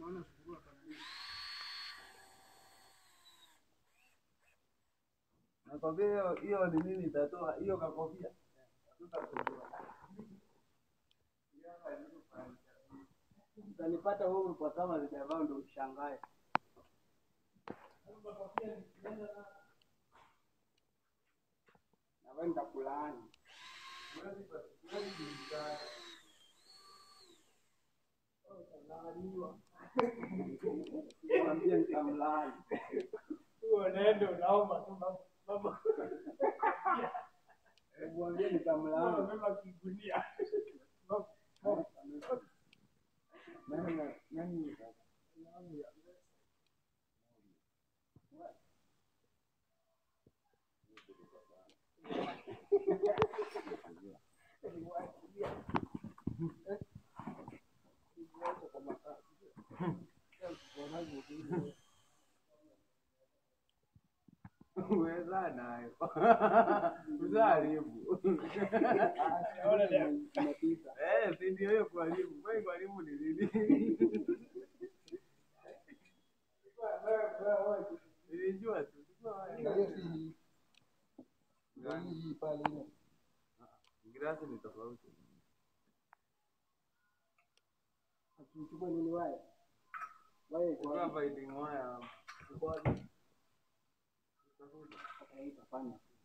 Unaona sufuria kabisa. Nakwambia hiyo hiyo ni nini itatoa hiyo kakofia. Tutakujua. Utanipata huru kwa kama sijavaa ndo ushangae. Na wewe nitakulaani. Mwambie nitamlaani. Huo unaenda unaomba tu baba. Baba. Mwambie nitamlaani. Unabeba kigunia. Baba. Nani nani Uweza nayo. Uzaribu. Naona leo. Eh, si ndio hiyo kuharibu. Kwani kuharibu ni nini? Nilijua tu. Girasi ni tofauti. Chukua nini waya? Waya iko Kwa wapi? fighting wire. Iko wapi? Tafuta. Hapana.